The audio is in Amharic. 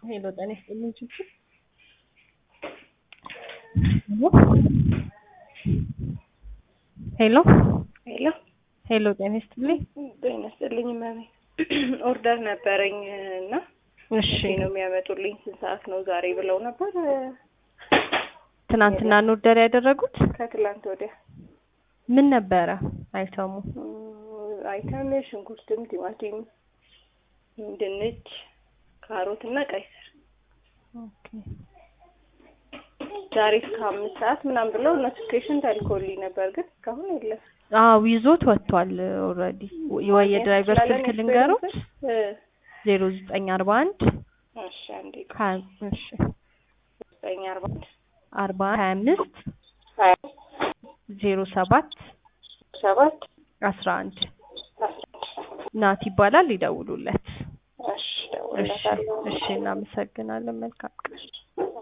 ሄሎ ጤና ይስጥልኝ ችግር ሄሎ ሄሎ ሄሎ ጤና ይስጥልኝ ጤና ይስጥልኝ ማሚ ኦርደር ነበረኝ እና እሺ መቼ ነው የሚያመጡልኝ ስንት ሰዓት ነው ዛሬ ብለው ነበር ትናንትና ነው ኦርደር ያደረጉት ከትላንት ወዲያ ምን ነበረ አይተሙ እም፣ አይተን ሽንኩርትም ቲማቲም ድንች ካሮት እና ቀይ ስር ኦኬ ዛሬ እስከ አምስት ሰዓት ምናምን ብለው ኖቲፊኬሽን ተልኮልኝ ነበር ግን እስካሁን የለም አዎ ይዞት ወጥቷል ኦልሬዲ ወይ የድራይቨር ስላለን ስልክ ልንገሩት እ፣ ዜሮ ዘጠኝ አርባ አንድ እሺ አንዴ ሀያ እሺ ዘጠኝ አርባ አንድ አርባ ሀያ አምስት ሀያ ዜሮ ሰባት ሰባት አስራ አንድ ናት ይባላል ይደውሉለት እሺ እሺ እደውልለታለሁ እሺ እናመሰግናለን መልካም ቀን